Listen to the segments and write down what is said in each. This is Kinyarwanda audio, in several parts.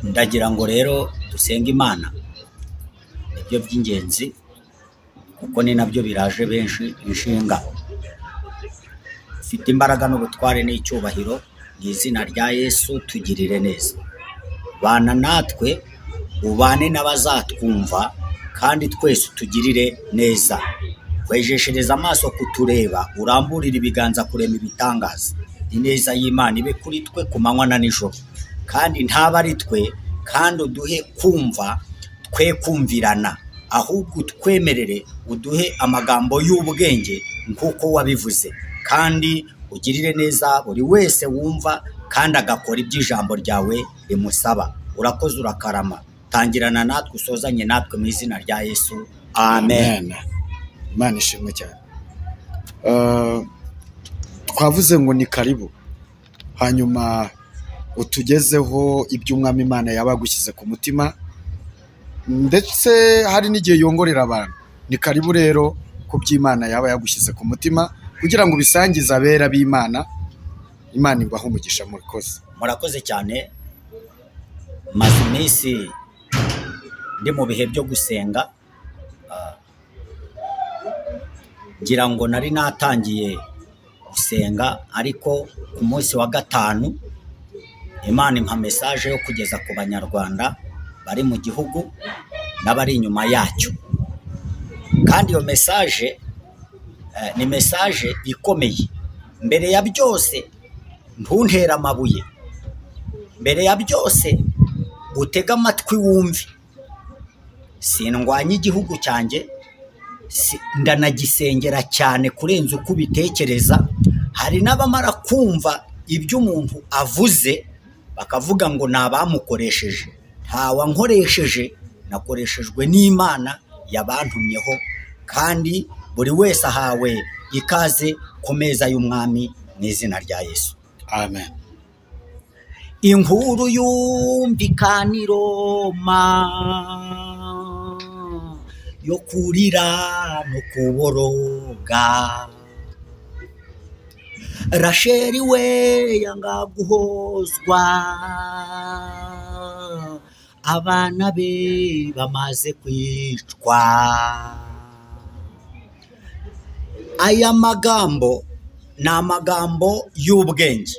ndagira ngo rero dusenge imana nibyo by'ingenzi kuko ni nabyo biraje benshi inshinga ufite imbaraga n'ubutware n'icyubahiro mu izina rya yesu tugirire neza bana natwe ubane n'abazatwumva kandi twese utugirire neza wejeshereza amaso kutureba uramburire ibiganza kurema ibitangaza ineza y'imana ibe kuri twe ku manywa na nijoro kandi ntaba ari twe kandi uduhe kumva twe kumvirana ahubwo utwemerere uduhe amagambo y'ubwenge nk'uko wabivuze kandi ugirire neza buri wese wumva kandi agakora ibyo ijambo ryawe rimusaba urakoze urakarama tangirana natwe usozanye natwe mu izina rya yesu amen Amen. Imana ishimwe cyane. Eh, Twavuze ngo ni karibu. Hanyuma utugezeho ibyo umwami Imana yabagushyize ku mutima ndetse hari n'igihe yongorera abantu. Ni karibu rero ku by'Imana yaba yagushyize ku mutima kugira ngo ubisangize abera b'Imana. Imana ibahe umugisha murakoze. murakoze cyane maze iminsi ndi mu bihe byo gusenga ah, ngira ngo nari natangiye gusenga ariko ku munsi wa gatanu imana impa mesaje yo kugeza ku banyarwanda bari mu gihugu n'abari inyuma yacyo kandi iyo mesaje eh, ni mesaje ikomeye mbere ya byose ntuntere amabuye mbere ya byose utege amatwi wumve sindwanya igihugu cyanjye si- ndanagisengera cyane kurenza uko ubitekereza hari n'abamara kumva ibyo umuntu avuze bakavuga ngo ni abamukoresheje ntawankoresheje nakoreshejwe n'imana yabantumyeho kandi buri wese ahawe ikaze ku meza y'umwami mu izina rya yesu Amen. inkuru yumvikana i Roma yo kurira no kuboroga rasheli we yanga guhozwa abana be bamaze kwicwa aya magambo ni amagambo y'ubwenge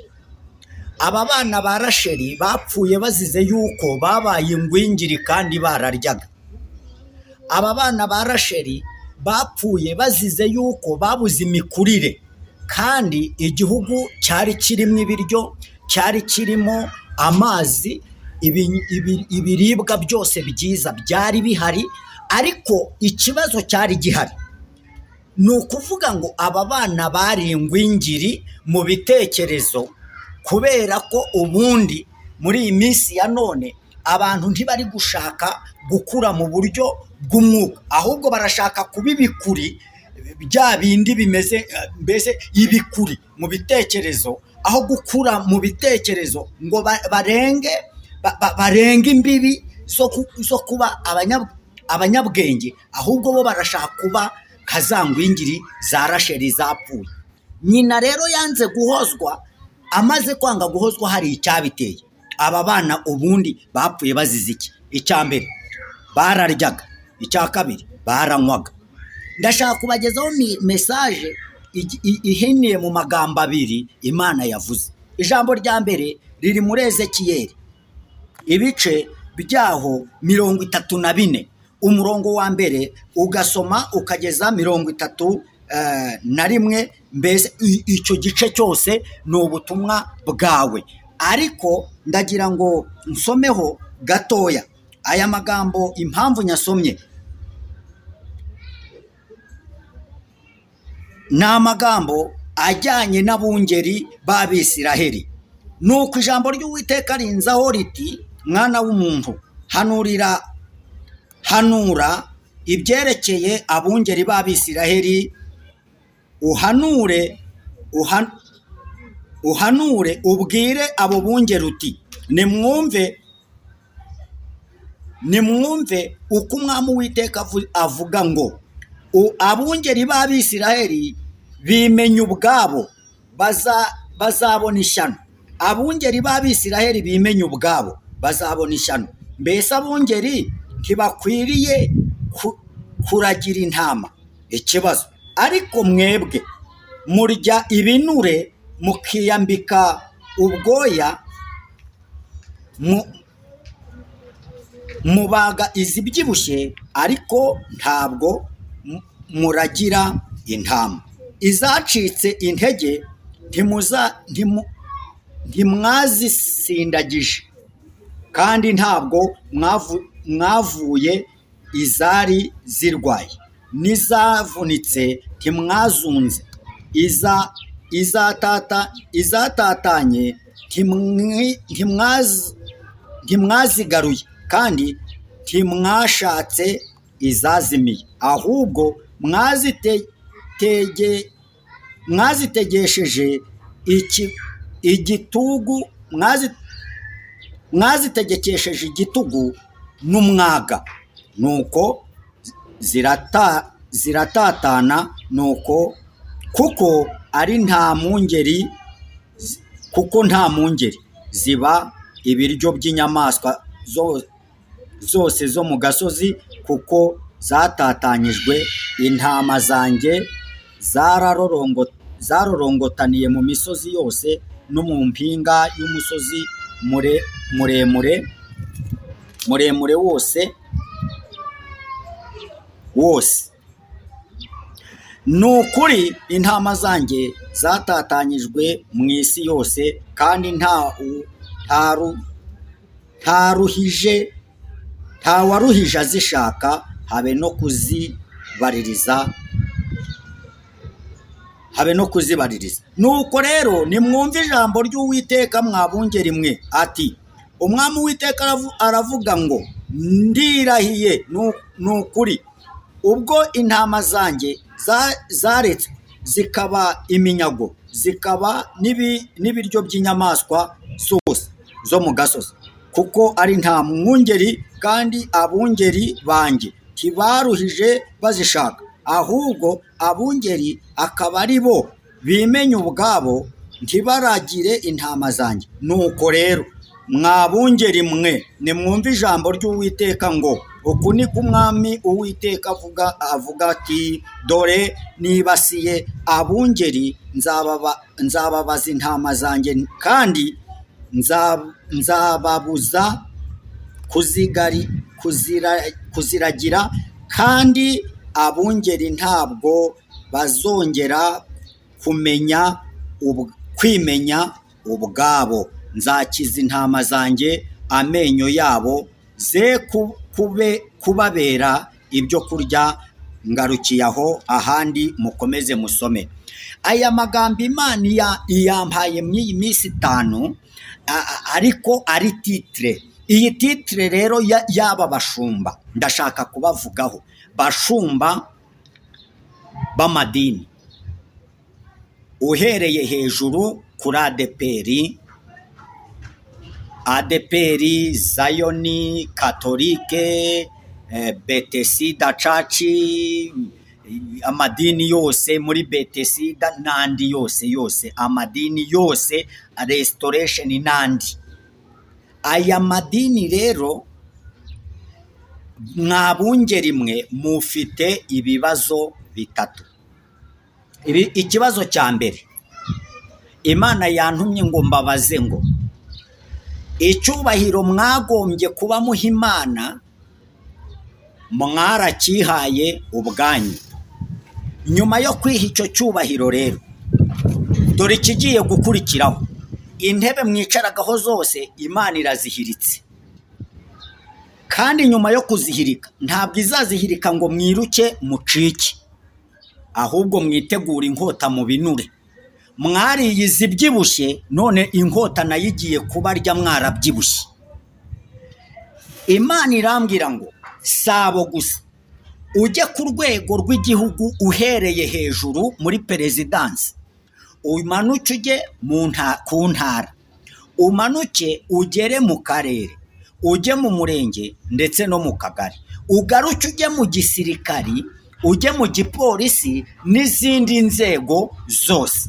aba bana ba rasheli bapfuye bazize yuko babaye ingwingiri kandi bararyaga aba bana ba rasheli bapfuye bazize yuko babuze imikurire kandi igihugu cyari kirimo ibiryo cyari kirimo amazi ibi- ibi- ibiribwa byose byiza byari bihari ariko ikibazo cyari gihari ni ukuvuga ngo aba bana bari ingwingiri mu bitekerezo kubera ko ubundi muri iyi minsi ya none abantu ntibari gushaka gukura mu buryo bw'umwuka ahubwo barashaka kuba ibikuri bya bindi bimeze eh, mbese ibikuri mu bitekerezo aho gukura mu bitekerezo ngo ba- barenge ba- ba- barenge imbibi zo ku- zo kuba abanya- abanyabwenge ahubwo bo barashaka kuba nka za ngwingiri za rasheli zapfuye nyina rero yanze guhozwa amaze kwanga guhozwa hari icyabiteye aba bana ubundi bapfuye bazize iki icya mbere bararyaga icya kabiri baranywaga ndashaka kubagezaho mi- mesaje igi- i- ihiniye mu magambo abiri imana yavuze ijambo rya mbere riri muri ezekiyeli ibice byaho mirongo itatu na bine umurongo wa mbere ugasoma ukageza mirongo itatu eh, na rimwe mbese i- icyo gice cyose ni ubutumwa bwawe ariko ndagira ngo nsomeho gatoya aya magambo impamvu nyasomye ni amagambo ajyanye n'abungeri b'abisiraheli nuko ijambo ry'uwiteka rinzaho riti mwana w'umuntu hanurira hanura ibyerekeye abungeri b'abisiraheli uhanure uhan- uhanure ubwire abo bungeri uti nimwumve nimwumve uko umwami uwiteka avu- avuga ngo "U- abungeri b'abisiraheli bimenye ubwabo baza- bazabona ishyano abungeri b'abisiraheli bimenye ubwabo bazabona ishyano mbese abungeri ntibakwiriye ku- kuragira intama ikibazo ariko mwebwe murya ibinure mukiyambika ubwoya mu- mubaga izibyibushye ariko ntabwo mu- muragira intama izacitse intege ntimuza ntimu- ntimwazisindagije kandi ntabwo mwavu- mwavuye izari zirwaye n'izavunitse ntimwazunze iza izatata izatatanye ntimwi- ntimwazi ntimwazigaruye kandi ntimwashatse izazimiye ahubwo mwazite- tege- mwazitegesheje iki- igitugu mwazi- mwazitegekesheje igitugu n'umwaga nuko zirata- ziratatana nuko kuko ari nta mpungeri kuko nta mpungeri ziba ibiryo by'inyamaswa zo- zose zo mu gasozi kuko zatatanyijwe intama zanjye zararorongo- zarorongotaniye mu misozi yose no mu mpinga y'umusozi mure- muremure muremure wose wose ni ukuri intama zanjye zatatanyijwe mu isi yose kandi nta u- nta ru- nta ruhije nta waruhije azishaka habe no kuzibaririza habe no kuzibaririza nuko rero nimwumve ijambo ry'uwiteka mwabungeri mwe ati umwami uwiteka aravu- aravuga ngo ndirahiye nu- ni ukuri ubwo intama zanjye za- zaretswe zikaba iminyago zikaba n'ibi- n'ibiryo by'inyamaswa zose zo mu gasozi kuko ari nta mwungeri kandi abungeri banjye ntibaruhije bazishaka ahubwo abungeri akaba ari bo bimenye ubwabo ntibaragire intama zanjye nuko rero mwabungeri mwe nimwumve ijambo ry'uwiteka ngo uku ni ko umwami uwiteka avuga avuga ati dore nibasiye abungeri nzababa- nzababaza intama zanjye kandi nza- nzababuza kuzigari kuzira, kuziragira kandi abungeri ntabwo bazongera kumenya ub, kwimenya ubwabo nzakiza intama zanjye amenyo yabo ze ku- kube, kubabera ibyo kurya ngarukiye aho ahandi mukomeze musome aya magambo imana iya- iyampaye mu iyi minsi itanu a- a- ariko ari titire iyi titire rero ya- y'aba bashumba ndashaka kubavugaho bashumba b'amadini uhereye hejuru kuri adeperi adeperi zayoni katolike eh, betesida caci amadini yose muri betesida n'andi yose yose amadini yose restoration n'andi aya madini rero mwabungeri mwe mufite ibibazo bitatu Ibi- ikibazo cya mbere imana yantumye ngo mbabaze ngo icyubahiro mwagombye kuba muha imana mwarakihaye ubwanyu nyuma yo kwiha icyo cyubahiro rero dore ikigiye gukurikiraho intebe mwicaragaho zose imana irazihiritse kandi nyuma yo kuzihirika ntabwo izazihirika ngo mwiruke mucike ahubwo mwitegura inkota mu binure mwariye izibyibushye none inkota nayo igiye kubarya mwarabyibushye imana irambwira ngo sabo gusa ujye ku rwego rw'igihugu uhereye hejuru muri perezidansi umanuke ujye mu nta- ku ntara umanuke ugere mu karere ujye mu murenge ndetse no mu kagari ugaruke ujye mu gisirikari ujye mu gipolisi n'izindi nzego zose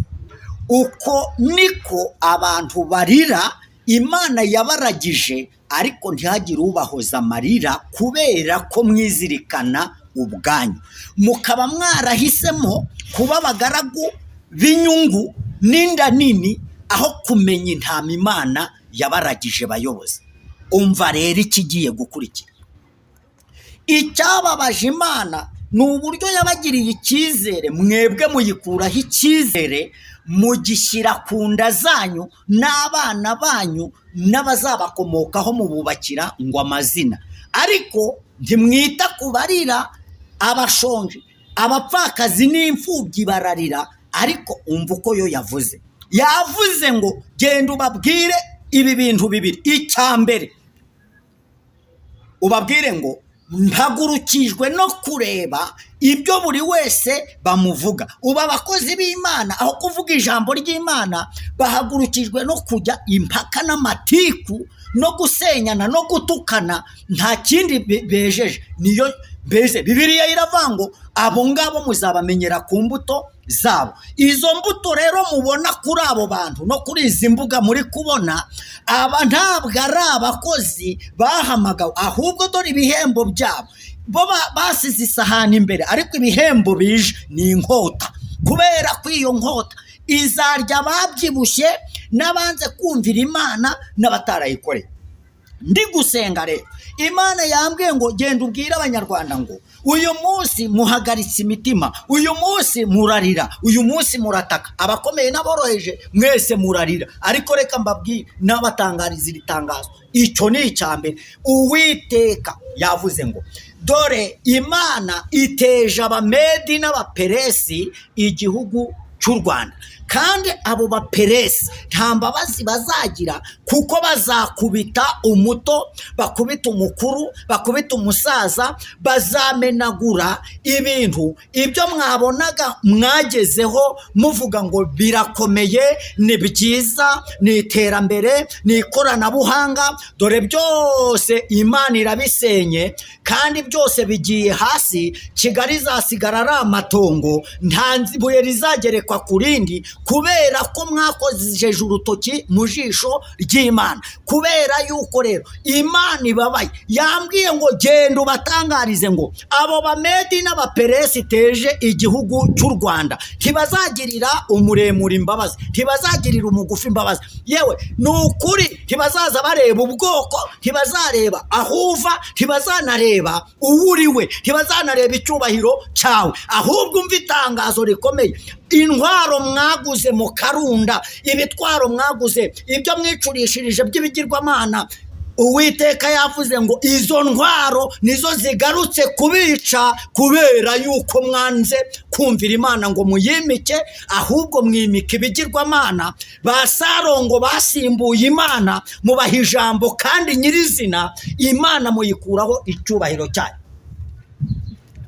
uko niko abantu barira imana yabaragije ariko ntihagire ubahoza amarira kubera ko mwizirikana ubwanyu mukaba mwarahisemo kuba abagaragu b'inyungu n'inda nini aho kumenya intama imana yabaragije bayobozi umva rero ikigiye gukurikira icyababaje imana ni uburyo yabagiriye icyizere mwebwe muyikuraho icyizere mugishyira ku nda zanyu n'abana banyu n'abazabakomokaho mububakira ngo amazina ariko ntimwita ku barira abashonje abapfakazi n'imfubyi bararira ariko umva uko yo yavuze yavuze ngo genda ubabwire ibi bintu bibiri icya mbere ubabwire ngo mpagurukijwe no kureba ibyo buri wese bamuvuga ubu abakozi b'imana aho kuvuga ijambo ry'imana bahagurukijwe no kujya impaka n'amatiku no gusenyana no gutukana nta kindi be- bejeje niyo mbese bibiriya iravuga ngo abo ngabo muzabamenyera ku mbuto zabo izo mbuto rero mubona kuri abo bantu no kuri izi mbuga muri kubona aba ntabwo ari abakozi bahamagawe ahubwo dore ibihembo byabo bo ba- basize isahani imbere ariko ibihembo bije ni inkota kubera ko iyo nkota izarya ababyibushye n'abanze kumvira imana n'abatarayikoreye ndi gusenga rero imana yambwiye ngo genda ubwire abanyarwanda ngo uyu munsi muhagaritse imitima uyu munsi murarira uyu munsi murataka abakomeye n'aboroheje mwese murarira ariko reka mbabwire n'abatangariza iri tangazo icyo ni icya mbere uwiteka yavuze ngo dore imana iteje abamedi n'abaperesi igihugu cy'u rwanda kandi abo baperesi nta mbabazi bazagira kuko bazakubita umuto bakubita umukuru bakubita umusaza bazamenagura ibintu ibyo mwabonaga mwagezeho muvuga ngo birakomeye ni byiza ni iterambere ni ikoranabuhanga dore byose imana irabisenye kandi byose bigiye hasi kigali izasigara ari amatongo nta nzi- ibuye rizagerekwa ku rindi kubera ko mwakojeje urutoki mu jisho ry'imana kubera yuko rero imana ibabaye yambwiye ngo genda ubatangarize ngo abo bamedi n'abaperesi teje igihugu cy'u rwanda ntibazagirira umuremure imbabazi ntibazagirira umugufi imbabazi yewe ni ukuri ntibazaza bareba ubwoko ntibazareba aho uva ntibazanareba uwo uri we ntibazanareba icyubahiro cyawe ahubwo umva itangazo rikomeye intwaro mwaguze mu karunda ibitwaro mwaguze ibyo mwicurishirije by'ibigirwamana uwiteka yavuze ngo izo ntwaro nizo zigarutse kubica kubera yuko mwanze kumvira imana ngo muyimike ahubwo mwimika ibigirwamana ba sarongo basimbuye imana mubaha ijambo kandi nyirizina imana muyikuraho icyubahiro cyayo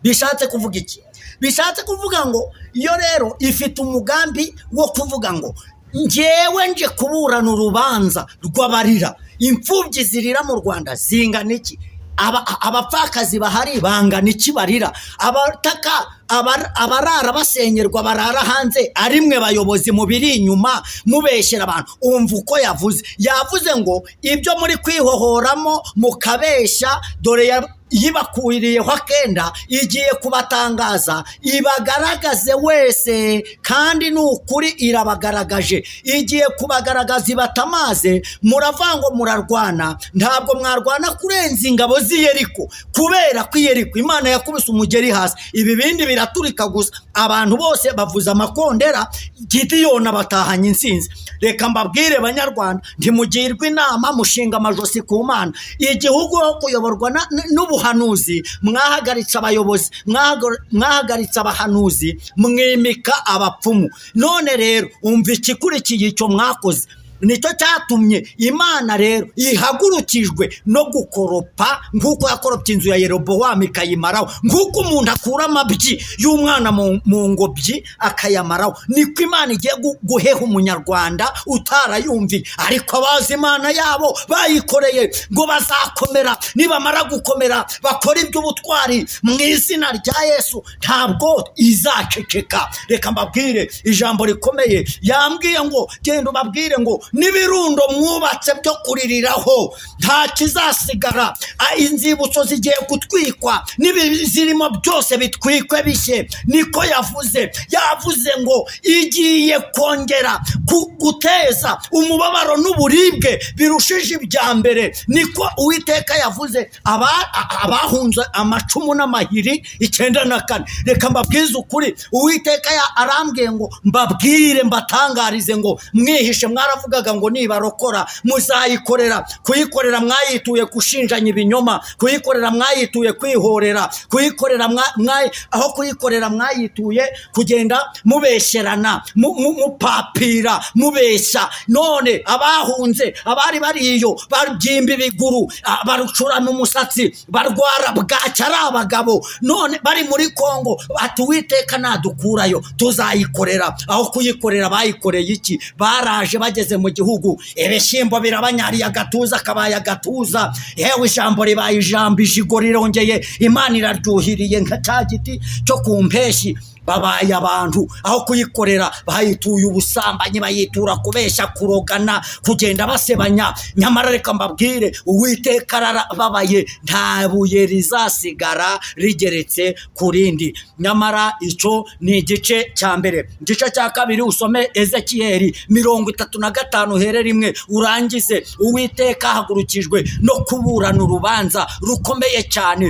bishatse kuvuga iki bishatse kuvuga ngo yo rero ifite umugambi wo kuvuga ngo ngewe nje kuburana urubanza rw'abarira imfubyi zirira mu rwanda zingana iki Aba- abapfakazi bahari bangana iki barira abataka abar- abarara basenyerwa barara hanze ari mwe bayobozi mubiri inyuma mubeshyera abantu umva uko yavuze yavuze ngo ibyo muri kwihohoramo mukabeshya dore ya yibakuriyeho akenda igiye kubatangaza ibagaragaze wese kandi ni ukuri irabagaragaje igiye kubagaragaza ibatamaze muravuga ngo murarwana ntabwo mwarwana kurenza ingabo z'iyeriko kubera ko iyeriko imana yakubise umugeri hasi ibi bindi biraturika gusa abantu bose bavuza amakondera gidiyoni abatahanye insinzi reka mbabwire banyarwanda ntimugirwe inama mushinga amajosi ku mana igihugu ho kuyoborwa na- n- n'ubuhanuzi mwahagaritse abayobozi mwahagar- mwahagaritse abahanuzi mwimika abapfumu none rero umva ikikurikiye icyo mwakoze nicyo cyatumye imana rero ihagurukijwe no gukoropa nk'uko yakoropye inzu ya yerobowamu ikayimaraho nk'uko umuntu akura amabyi y'umwana mu mu ngobyi akayamaraho niko imana igiye gu- guheha umunyarwanda utarayumviye ariko abazi imana yabo bayikoreye ngo bazakomera nibamara gukomera bakora iby'ubutwari mu izina rya yesu ntabwo izaceceka reka mbabwire ijambo rikomeye yambwiye ngo genda ubabwire ngo n'ibirundo mwubatse byo kuririraho nta kizasigara A- inzibutso zigiye gutwikwa n'ibizirimo byose bitwikwe bishye niko yavuze yavuze ngo igiye kongera ku- guteza umubabaro n'uburibwe birushije ibya mbere niko uwiteka yavuze aba- a- abahunze amacumu n'amahiri icyenda na kane reka mbabwize ukuri uwiteka ya- arambwiye ngo mbabwire mbatangarize ngo mwihishe mwaravugaga ngo nibarokora muzayikorera kuyikorera mwayituye gushinjanya ibinyoma kuyikorera mwayituye kwihorera kuyikorera mwa- mwayi- aho kuyikorera mwayituye kugenda mubesherana mu- mu- mupapira mubeshya none abahunze abari bariyo babyimba ibiguru ah, barucurana umusatsi barwara bwacya ari abagabo none bari muri kongo ati uwiteka nadukurayo tuzayikorera aho kuyikorera bayikoreye iki baraje bageze mu gihugu ibishyimbo birabanyariye agatuza akabaye agatuza yewe ijambo ribaye ijambo ijigo rirongeye imana iraryuhiriye nka cya giti cyo ku mpeshyi babaye abantu aho kuyikorera bayituye ubusambanyi bayitura kubeshya kurogana kugenda basebanya nyamara reka mbabwire uwiteka arababaye nta buye rizasigara rigeretse ku rindi nyamara icyo ni igice cya mbere igice cya kabiri usome ezekiyeli mirongo itatu na gatanu here rimwe urangize uwiteka hagurukijwe no kuburana urubanza rukomeye cyane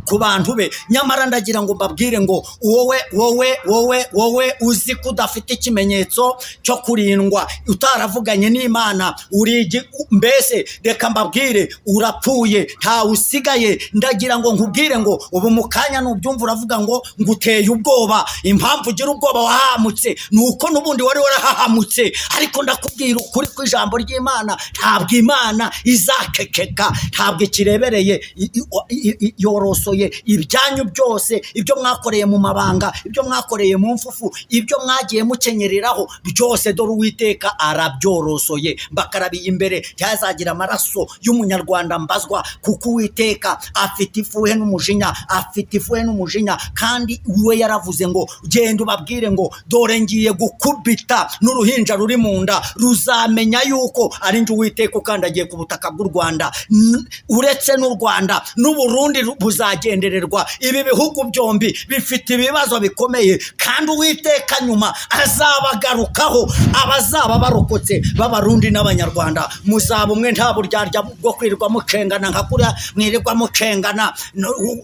ku bantu be nyamara ndagira ngo mbabwire ngo wowe wowe wowe wowe uzi ko udafite ikimenyetso cyo kurindwa utaravuganye n'imana uri igi- mbese reka mbabwire urapfuye ntawe usigaye ndagira ngo nkubwire ngo ubu mu kanya nubyumva uravuga ngo nguteye ubwoba impamvu ugira ubwoba wahamutse ni uko n'ubundi wari warahahamutse ariko ndakubwira ukuri ku ijambo ry'imana ntabwo imana izakekeka ntabwo ikirebereye i- i- i- i- yorosoye ibyanyu byose ibyo mwakoreye mu mabanga ibyo mwakoreye mu mfufu ibyo mwagiye mukenyereraho byose dore uwiteka arabyorosoye mbakarabiye imbere ryazagira amaraso y'umunyarwanda mbazwa kuko uwiteka afite ifuhe n'umujinya afite ifuhe n'umujinya kandi we yaravuze ngo genda ubabwire ngo dore ngiye gukubita n'uruhinja ruri mu nda ruzamenya yuko ari njye uwiteka ukandagiye ku butaka bw'u rwanda N- uretse n'u rwanda n'uburundi ru- buzagendererwa ibi bihugu byombi bifite ibibazo bikomeye kandi uwiteka nyuma azabagarukaho abazaba barokotse b'abarundi n'abanyarwanda muzaba umwe nta buryarya bwo kwirirwa mucengana nka kuriya mwirirwa mucengana No- u-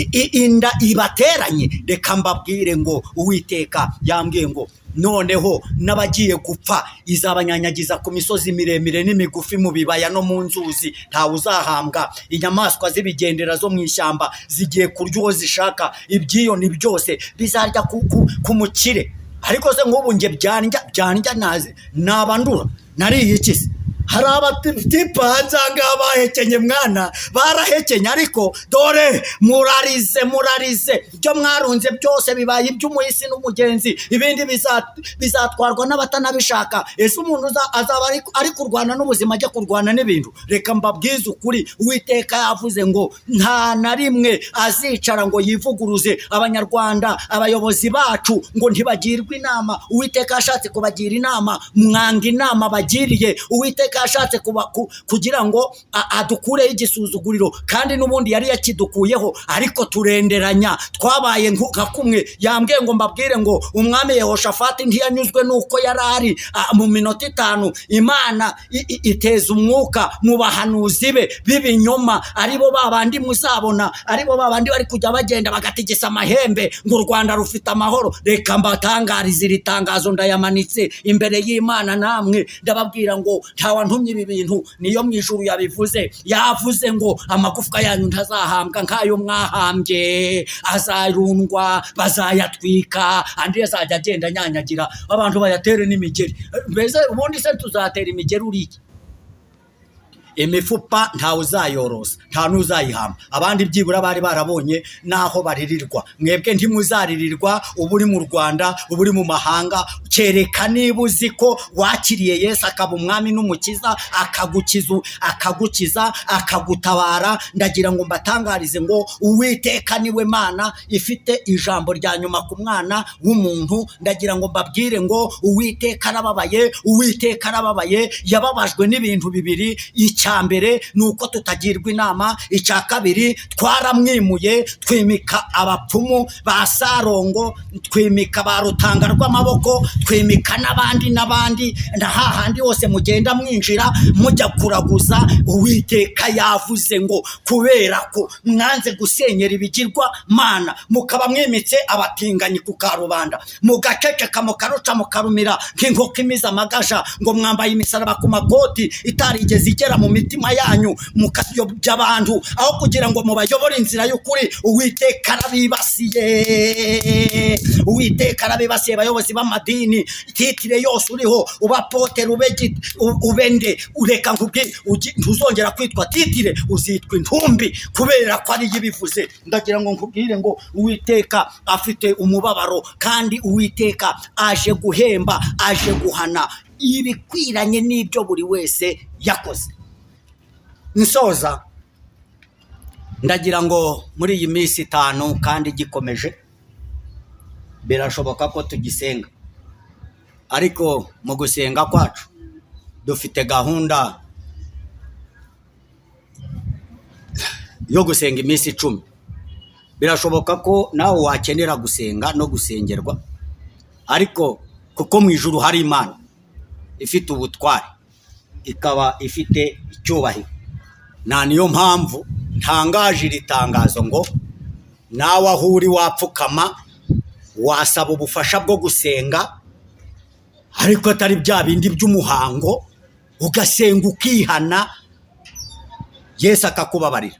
i- i- inda ibateranye reka mbabwire ngo uwiteka yambwiye ngo noneho n'abagiye gupfa izabanyanyagiza ku misozi miremire n'imigufi mu bibaya no mu nzuzi ntawe uzahambwa inyamaswa z'ibigendera zo mu ishyamba zigiye kurya uwo zishaka ibyiyoni byose bizarya ku, ku, ku mukire ariko se nk'ubu njye byandya byandya nazi nabandura nariye iki se hari abatipa hanze aha ngaha bahekenye mwana barahekenye ariko dore murarize murarize ibyo mwarunze byose bibaye iby'umuhisi n'umugenzi ibindi biza- bizatwarwa n'abatanabishaka ese umuntu uza- azaba ari- ari kurwana n'ubuzima ajya kurwana n'ibintu reka mbabwize ukuri uwiteka yavuze ngo nta na rimwe azicara ngo yivuguruze abanyarwanda abayobozi bacu ngo ntibagirwe inama uwiteka yashatse kubagira inama mwanga inama bagiriye uwiteka yashatse kuba- ku- kugira ngo a- adukureho igisuzuguriro kandi n'ubundi yari yakidukuyeho ariko turenderanya twabaye nku- nka kumwe yambwiye ngo mbabwire ngo umwami yehoshafati ntiyanyuzwe n'uko yari ari Ah, mu minota itanu imana i- i- iteza umwuka mu bahanuzi be b'ibinyoma aribo ba bandi muzabona aribo ba bandi bari kujya bagenda bagatigisa amahembe ngo u rwanda rufite amahoro reka mbatangarize iri tangazo ndayamanitse imbere y'imana namwe ndababwira ngo ntawantumye ibi bintu niyo mu ijuru yabivuze yavuze ngo amagufwa yanyu ntazahambwa nk'ayo mwahambye azarundwa bazayatwika andi azajya agenda anyanyagira abantu bayatere n'imigeri mbese ubundi se tuzatera imigeri uriye imifupa ntawe uzayorosa nta n'uzayihamba abandi byibura bari barabonye n'aho baririrwa mwebwe ntimuzaririrwa uba uri mu rwanda uba uri mu mahanga kereka niba uzi ko wakiriye yesu akaba umwami n'umukiza akagukiza akagukiza akagutabara ndagira ngo mbatangarize ngo uwiteka niwe mana ifite ijambo rya nyuma ku mwana w'umuntu ndagira ngo mbabwire ngo uwiteka arababaye uwiteka arababaye yababajwe n'ibintu bibiri icya mbere ni uko tutagirwa inama icya kabiri twaramwimuye twimika abapfumu ba sarongo twimika ba rutanga rw'amaboko twimika n'abandi n'abandi na hahandi hose mugenda mwinjira mujya kuraguza uwiteka yavuze ngo kubera ko mwanze gusenyera ibigirwa mana mukaba mwimitse abatinganyi ku karubanda mugaceceka mukaruca mukarumira nk'inkoko imize amagaja ngo mwambaye imisaraba ku makoti itarigeze igera mu mitima yanyu mukayobya abantu aho kugira ngo mubayobore inzira y'ukuri uwiteka arabibasiye uwiteka arabibasiye abayobozi b'amadini titire yose uriho uba pote ubegi ubende ureka nkubwire ugi- ntuzongera kwitwa titire uzitwa intumbi kubera ko ariyo ibivuze ndagira ngo nkubwire ngo uwiteka afite umubabaro kandi uwiteka aje guhemba aje guhana ibikwiranye n'ibyo buri wese yakoze nsoza ndagira ngo muri iyi minsi itanu kandi gikomeje birashoboka ko tugisenga ariko mu gusenga kwacu dufite gahunda yo gusenga iminsi icumi birashoboka ko nawe wakenera gusenga no gusengerwa ariko kuko mu ijuru hari imana ifite ubutwari ikaba ifite icyubahiro nta niyo mpamvu ntangaje iri tangazo ngo nawe aho uri wapfukama wasaba ubufasha bwo gusenga ariko atari bya bindi by'umuhango ugasenga ukihana yesu akakubabarira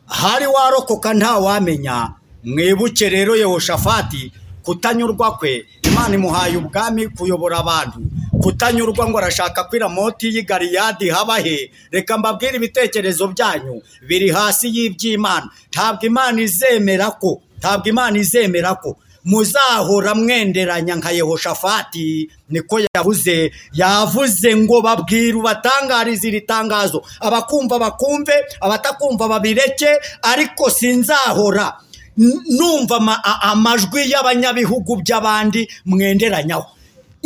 ahari warokoka ntawamenya mwibuke rero yehoshafati kutanyurwa kwe imana imuhaye ubwami kuyobora abantu kutanyurwa ngo arashaka ko iramoti y'i galiyadi haba he reka mbabwire ibitekerezo byanyu biri hasi y'iby'imana ntabwo imana izemera ko ntabwo imana izemera ko muzahora mwenderanya nka yehoshafati niko yavuze yavuze ngo babwire ubatangarize iri tangazo abakumva bakumve abatakumva babireke ariko sinzahora n- numva ama- a- amajwi y'abanyabihugu by'abandi mwenderanyaho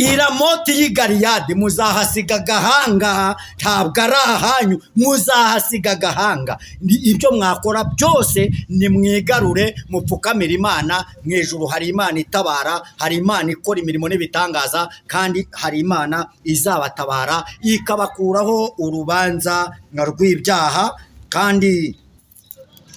iramoti y'i galiyadi muzahasiga agahanga ntabwo ari ahanyu muzahasiga agahanga Ni- ibyo mwakora byose nimwigarure mupfukamire imana mu ijuru hari imana itabara hari imana ikora imirimo n'ibitangaza kandi hari imana izabatabara ikabakuraho urubanza rw'ibyaha kandi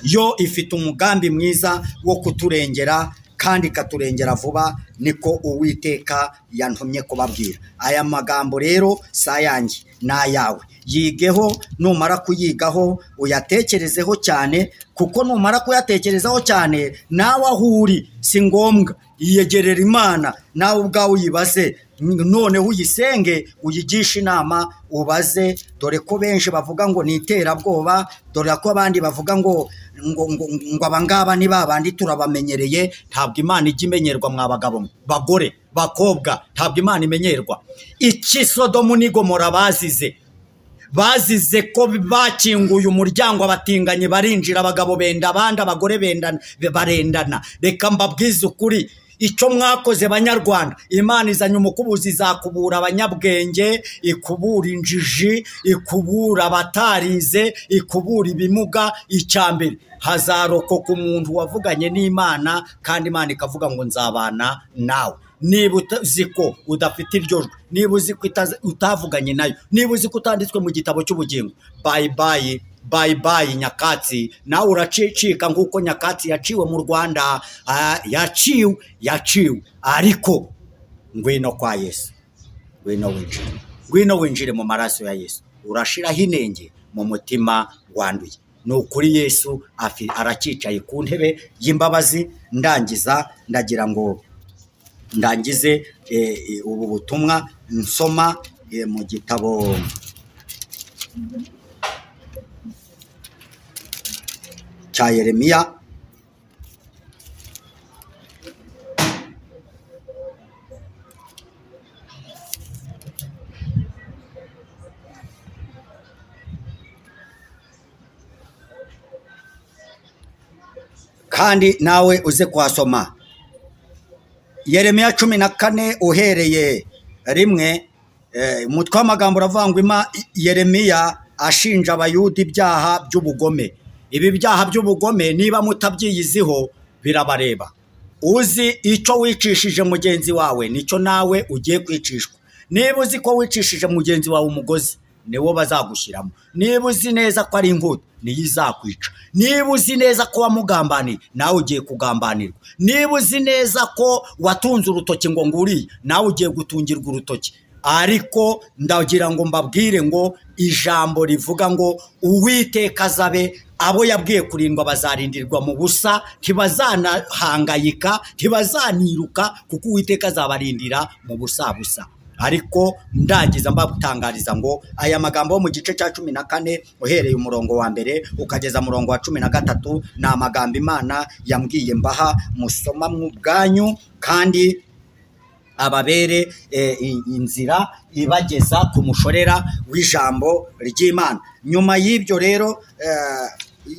yo ifite umugambi mwiza wo kuturengera kandi ikaturengera vuba niko uwiteka yantumye kubabwira aya magambo rero si ayanjye ni ayawe yigeho numara kuyigaho uyatekerezeho cyane kuko numara kuyatekerezaho cyane nawe aho uri si ngombwa yiyegerera imana nawe ubwawe uyibaze noneho uyisenge uyigishe inama ubaze dore ko benshi bavuga ngo ni iterabwoba dore ko abandi bavuga ngo ngo ngo ngo abangaba ni babandi turabamenyereye ntabwo imana ijya imenyerwa mwa bagabo mwe bagore bakobwa ntabwo imana imenyerwa iki sodomu ni gomora bazize bazize ko bakinguye umuryango abatinganyi barinjira abagabo benda abandi abagore benda- barendana reka mbabwize ukuri icyo mwakoze banyarwanda imana izanye umukubuzi izakubura abanyabwenge ikubura injiji ikubura abatarize ikubura ibimuga icya mbere hazarokoka umuntu wavuganye n'imana kandi imana ikavuga ngo nzabana nawe niba uzi ko udafite iryo jwi niba uzi ko utazi- utavuganye nayo niba uzi ko utanditswe mu gitabo cy'ubugingo bayi bayi bayi bayi nyakatsi nawe uracicika nk'uko nyakatsi yaciwe mu rwanda Ah, yaciwe yaciwe ariko ngwino kwa yesu ngwino winjire ngwino winjire mu maraso ya yesu urashiraho inenge mu mutima wanduye ni ukuri yesu afi- arakicaye ku ntebe y'imbabazi ndangiza ndagira ngo ndangize eh, eh, ubu butumwa nsoma eh, mu gitabo cya yeremiya kandi nawe uze kuhasoma yeremiya cumi na kane uhereye rimwe eh, umutwe w'amagambo uravuga ngo ima yeremiya ashinja abayuda ibyaha by'ubugome ibi byaha by'ubugome niba mutabyiyiziho birabareba uzi icyo wicishije mugenzi wawe nicyo nawe ugiye kwicishwa niba uzi ko wicishije mugenzi wawe umugozi niwo bazagushyiramo niba uzi neza ko ari inkuta niyo izakwica niba uzi neza ko wamugambaniye nawe ugiye kugambanirwa niba uzi neza ko watunze urutoki ngo nguriye nawe ugiye gutungirwa urutoki ariko ndagira ngo mbabwire ngo ijambo rivuga ngo uwiteka azabe abo yabwiye kurindwa bazarindirwa mu busa ntibazanahangayika ntibazaniruka kuko uwiteka azabarindira mu busabusa ariko ndagiza mbagutangariza ngo aya magambo yo mu gice cya cumi na kane uhereye umurongo wa mbere ukageza umurongo wa cumi na gatatu ni amagambo imana yambwiye mbaha musoma mu bwanyu kandi ababere eh, i- inzira ibageza ku mushorera w'ijambo ry'imana nyuma y'ibyo rero eh,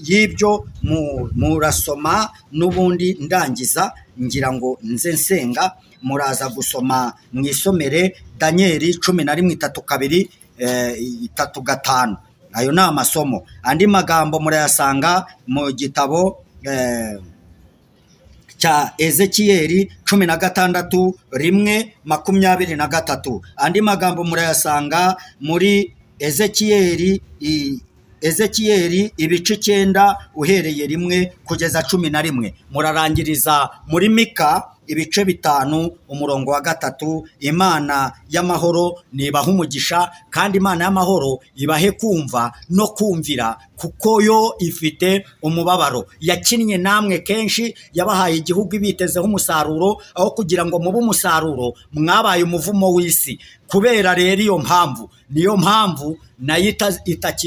y'ibyo mu- murasoma n'ubundi ndangiza ngira ngo nze nsenga muraza gusoma mu isomere daniyeli cumi na rimwe itatu kabiri eh, itatu gatanu ayo ni amasomo andi magambo murayasanga mu gitabo eh, cya ezekiyeli cumi na gatandatu rimwe makumyabiri na gatatu andi magambo murayasanga muri ezekiyeli i- ezekiyeli ibice icyenda uhereye rimwe kugeza cumi na rimwe murarangiriza muri mika ibice bitanu umurongo wa gatatu imana y'amahoro nibaha umugisha kandi imana y'amahoro ibahe kumva no kumvira kuko yo ifite umubabaro yakinnye namwe kenshi yabahaye igihugu ibitezeho umusaruro aho kugira ngo mube umusaruro mwabaye umuvumo w'isi kubera rero iyo mpamvu niyo mpamvu nayo ita-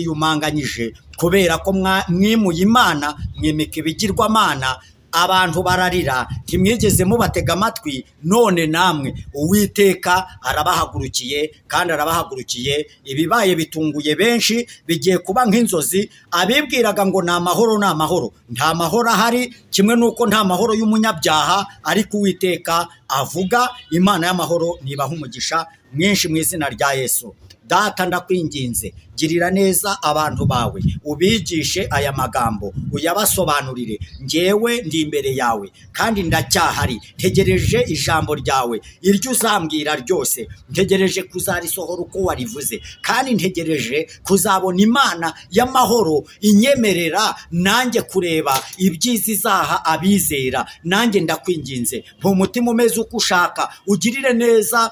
itakiyumanganyije kubera ko mwa- mwimuye imana mwimika ibigirwamana abantu bararira ntimwigeze mubatega amatwi none namwe uwiteka arabahagurukiye kandi arabahagurukiye ibibaye bitunguye benshi bigiye kuba nk'inzozi abibwiraga ngo ni amahoro ni amahoro nta mahoro ahari kimwe n'uko nta mahoro y'umunyabyaha ariko uwiteka avuga imana y'amahoro nibaha umugisha mwinshi mu izina rya yesu data ndakwinginze girira neza abantu bawe ubigishe aya magambo uyabasobanurire ngewe ndi imbere yawe kandi ndacyahari ntegereje ijambo ryawe iryo uzambwira ryose ntegereje kuzarisohora uko warivuze kandi ntegereje kuzabona imana y'amahoro inyemerera nanjye kureba ibyiza izaha abizera nanjye ndakwinginze ntumutima umeze uko ushaka ugirire neza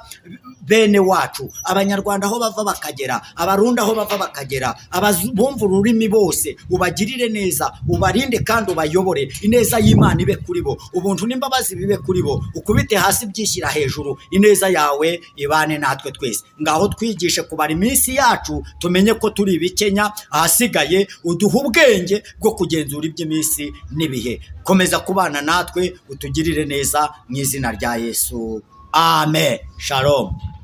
bene wacu abanyarwanda aho bava bakagera abarundi aho bava bakagera abazu- bumva ururimi bose ubagirire neza ubarinde kandi ubayobore ineza y'imana ibe kuri bo ubuntu n'imbabazi bibe kuri bo ukubite hasi byishyira hejuru ineza yawe ibane natwe twese ngaho twigishe kubara iminsi yacu tumenye ko turi ibikenya ahasigaye uduhe ubwenge bwo kugenzura iby'iminsi n'ibihe komeza kubana natwe utugirire neza mu izina rya yesu Amen. Shalom.